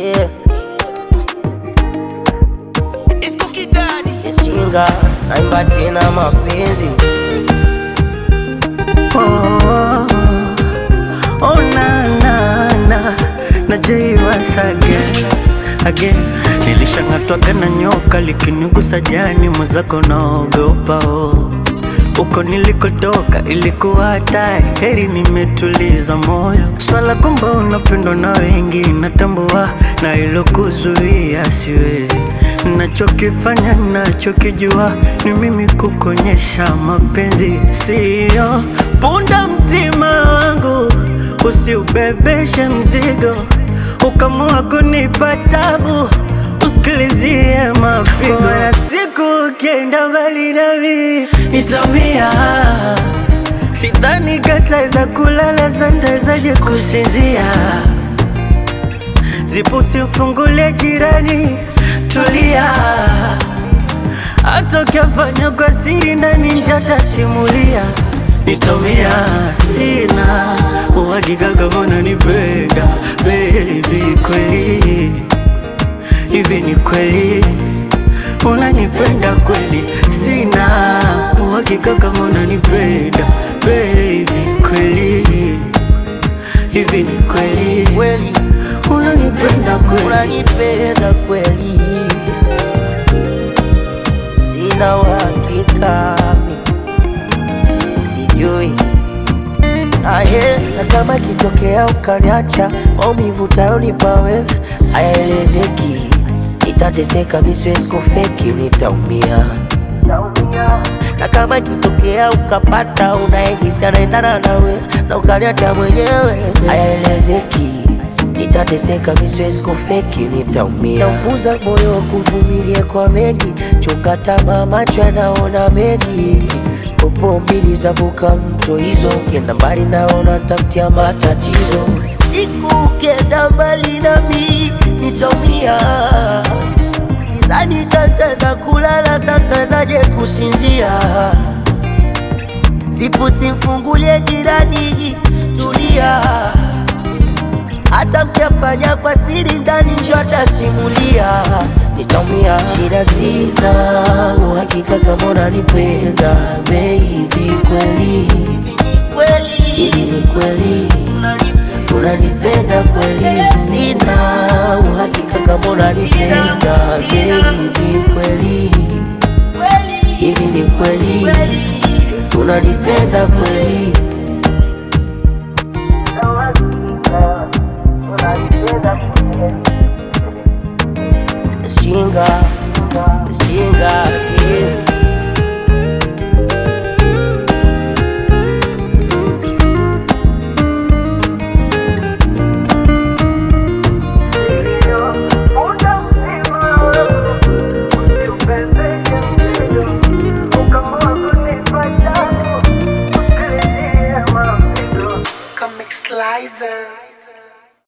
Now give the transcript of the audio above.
yeah. Ishinga naimba tena mapenzi Oh, oh na na na na Jay once again again. Nilishang'atwaga na nyoka likinigusa jani, mwenzako naogopa oh. Uko nilikotoka ilikuwa hatari, heri nimetuliza moyo. Swala kwamba unapendwa na wengi natambua, na ilokuzuia siwezi. Nachokifanya nachokijua ni mimi kukonyesha mapenzi, siyo punda mtima wangu, usiubebeshe mzigo, ukamua kunipa tabu usikilizie mapigo ya siku ukienda mbali nami nitamia sidhani kataweza kulala santawezaje kusinzia zipo simfungulie jirani tulia hata ukiafanya kwa siri ndani njatasimulia nitomia sina uhakika kama unanipenda baby kweli hivi ni kweli unanipenda kweli? Sina uhakika kama unanipenda baby, kweli hivi ni kweli kweli, unanipenda kweli? unanipenda kweli, sina uhakika mi sijui aye, na kama ikitokea ukaniacha, maumivu tayonipa wewe hayaelezeki, nitateseka, mi siwezi kufeki, nitaumia na kama ikitokea ukapata unayehisi anaendana nawe na ukaniacha mwenyewe, hayaelezeki, nitateseka, mi siwezi kufeki, nitaumia. Naufuza moyo wa kuvumilia kwa mengi, chunga tamaa, macho yanaona mengi popo mbili zavuka mto hizo, ukienda mbali naona tafutia matatizo. Siku ukienda mbali nami nitaumia, sidhani kantaweza kulala, santawezaje kusinzia? Zipu simfungulie jirani, tulia hata mkiafanya kwa siri ndani njo atasimulia, nitaumia. Shida sina uhakika kama unanipenda baby, kweli hivi ni kweli